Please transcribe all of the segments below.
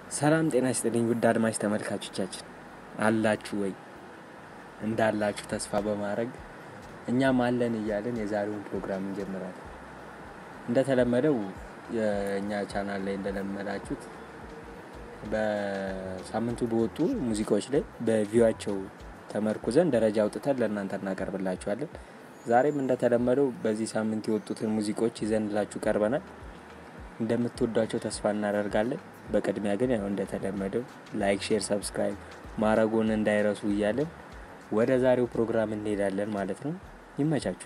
ሰላም ጤና ይስጥልኝ ውድ አድማጭ ተመልካቾቻችን አላችሁ ወይ? እንዳላችሁ ተስፋ በማድረግ እኛም አለን እያለን የዛሬውን ፕሮግራም እንጀምራለን። እንደተለመደው የእኛ ቻናል ላይ እንደለመዳችሁት በሳምንቱ በወጡ ሙዚቃዎች ላይ በቪዋቸው ተመርኩዘን ደረጃ አውጥተን ለእናንተ እናቀርብላችኋለን። ዛሬም እንደተለመደው በዚህ ሳምንት የወጡትን ሙዚቃዎች ይዘንላችሁ ቀርበናል። እንደምትወዷቸው ተስፋ እናደርጋለን። በቅድሚያ ግን ያው እንደተለመደው ላይክ፣ ሼር፣ ሰብስክራይብ ማድረጎን እንዳይረሱ እያለን ወደ ዛሬው ፕሮግራም እንሄዳለን ማለት ነው። ይመቻችሁ።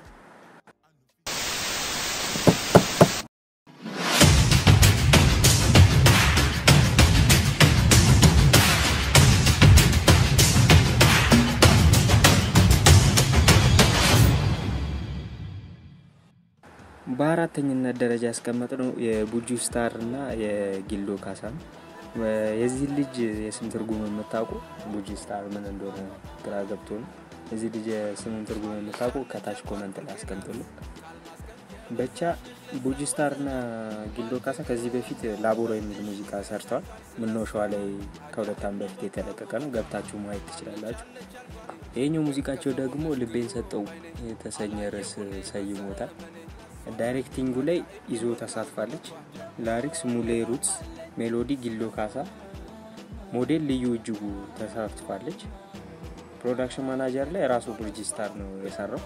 በአራተኝነት ደረጃ ያስቀመጥነው የቡጁ ስታር እና የጊሎ ካሳ ነው። የዚህ ልጅ የስም ትርጉም የምታውቁ ቡጁ ስታር ምን እንደሆነ ግራ ገብቶ ነው። የዚህ ልጅ የስምን ትርጉም የምታውቁ ከታች ኮመንት ላይ አስቀምጡልን። ብቻ ቡጁ ስታር እና ጊሎ ካሳ ከዚህ በፊት ላቦሮ የሚል ሙዚቃ ሰርተዋል። ምነው ሸዋ ላይ ከሁለት ዓመት በፊት የተለቀቀ ነው። ገብታችሁ ማየት ትችላላችሁ። ይህኛው ሙዚቃቸው ደግሞ ልቤን ሰጠው የተሰኘ ርዕስ ሰይሞታል። ዳይሬክቲንጉ ላይ ይዞ ተሳትፋለች። ላሪክስ ሙሌ ሩትስ፣ ሜሎዲ ጊሎ ካሳ፣ ሞዴል ልዩ እጅጉ ተሳትፋለች። ፕሮዳክሽን ማናጀር ላይ ራሱ ብርጅ ስታር ነው የሰራው።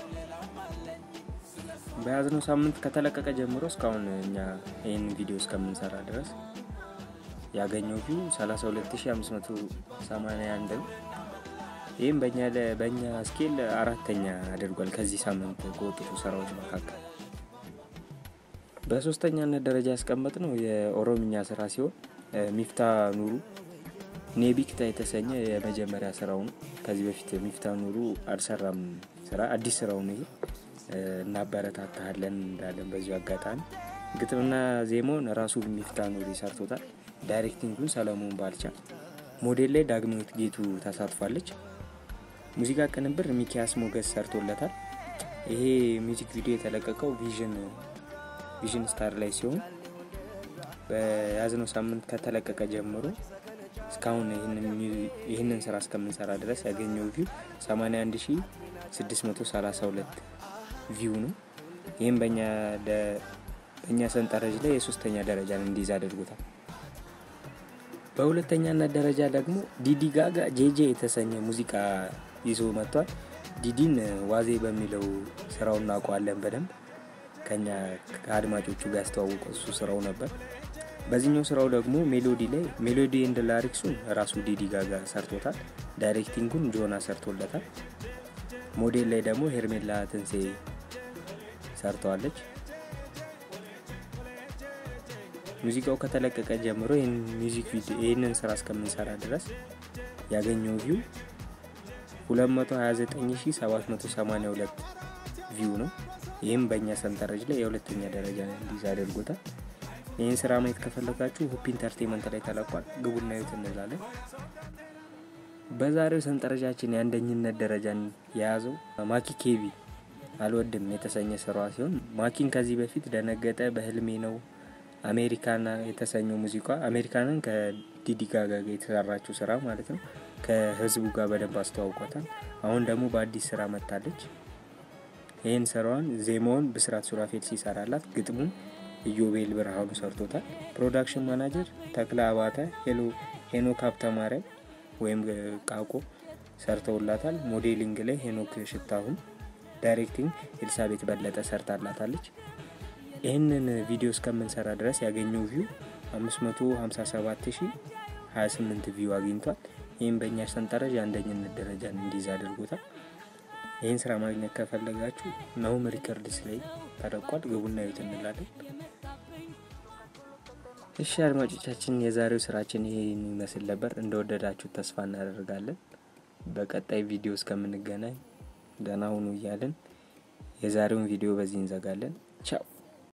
በያዝነው ሳምንት ከተለቀቀ ጀምሮ እስካሁን እኛ ይህን ቪዲዮ እስከምንሰራ ድረስ ያገኘው ቪው 32581 ነው። ይህም በእኛ ስኬል አራተኛ አድርጓል ከዚህ ሳምንት ከወጡት ስራዎች መካከል። በሶስተኛነት ደረጃ ያስቀመጥ ነው የኦሮምኛ ስራ ሲሆን ሚፍታ ኑሩ ኔቢክታ የተሰኘ የመጀመሪያ ስራው ነው። ከዚህ በፊት ሚፍታ ኑሩ አልሰራም ስራ አዲስ ስራው ነው ይሄ። እናበረታታለን እንዳለን በዚሁ አጋጣሚ ግጥምና ዜማውን ራሱ ሚፍታ ኑሩ ሰርቶታል። ዳይሬክቲንጉን ሰለሞን ባልቻ፣ ሞዴል ላይ ዳግማዊት ጌቱ ተሳትፋለች። ሙዚቃ ቅንብር ሚኪያስ ሞገስ ሰርቶለታል። ይሄ ሚውዚክ ቪዲዮ የተለቀቀው ቪዥን ቪዥን ስታር ላይ ሲሆን በያዝነው ሳምንት ከተለቀቀ ጀምሮ እስካሁን ይህንን ስራ እስከምንሰራ ድረስ ያገኘው ቪው 81632 ቪው ነው። ይህም በእኛ ሰንጠረዥ ላይ የሶስተኛ ደረጃን እንዲይዝ አድርጎታል። በሁለተኛነት ደረጃ ደግሞ ዲዲ ጋጋ ጄጄ የተሰኘ ሙዚቃ ይዞ መጥቷል። ዲዲን ዋዜ በሚለው ስራው እናውቀዋለን በደንብ ከኛ ከአድማጮቹ ጋር ያስተዋወቀው እሱ ስራው ነበር። በዚህኛው ስራው ደግሞ ሜሎዲ ላይ ሜሎዲ ኤንድ ላሪክሱን ራሱ ዲዲ ጋጋ ሰርቶታል። ዳይሬክቲንጉን ጆና ሰርቶለታል። ሞዴል ላይ ደግሞ ሄርሜላ ትንሴ ሰርተዋለች። ሙዚቃው ከተለቀቀ ጀምሮ ይህንን ስራ እስከምንሰራ ድረስ ያገኘው ቪው 229782 ቪው ነው። ይህም በእኛ ሰንጠረዥ ላይ የሁለተኛ ደረጃ እንዲይዝ አድርጎታል። ይህን ስራ ማየት ከፈለጋችሁ ሁፕ ኢንተርቴንመንት ላይ ተለቋል። ግቡና እዩት እንላለን። በዛሬው ሰንጠረዣችን የአንደኝነት ደረጃን የያዘው ማኪ ኬቢ አልወድም የተሰኘ ስራዋ ሲሆን ማኪን ከዚህ በፊት ደነገጠ፣ በህልሜ ነው፣ አሜሪካና የተሰኘው ሙዚቃ አሜሪካንን ከዲዲ ጋጋ ጋር የተሰራችው ስራ ማለት ነው ከህዝቡ ጋር በደንብ አስተዋውቋታል። አሁን ደግሞ በአዲስ ስራ መጥታለች። ይህን ስራዋን ዜማውን ብስራት ሱራፌል ሲሰራላት ግጥሙን ኢዮቤል ብርሃኑ ሰርቶታል። ፕሮዳክሽን ማናጀር ተክለ አባተ፣ ሄኖክ ሀብተማርያም ወይም ቃቆ ሰርተውላታል። ሞዴሊንግ ላይ ሄኖክ ሽታሁን፣ ዳይሬክቲንግ ኤልሳቤት በለጠ ሰርታላታለች። ይህንን ቪዲዮ እስከምንሰራ ድረስ ያገኘው ቪው 557028 ቪው አግኝቷል። ይህም በእኛ ሰንጠረዥ የአንደኝነት ደረጃን እንዲይዝ አድርጎታል። ይህን ስራ ማግኘት ከፈለጋችሁ ናሁም ሪከርድስ ላይ ተለቋል። ግቡና እዩት እንላለን። እሺ አድማጮቻችን፣ የዛሬው ስራችን ይሄን ይመስል ነበር። እንደወደዳችሁ ተስፋ እናደርጋለን። በቀጣይ ቪዲዮ እስከምንገናኝ ደህና ሁኑ እያለን የዛሬውን ቪዲዮ በዚህ እንዘጋለን። ቻው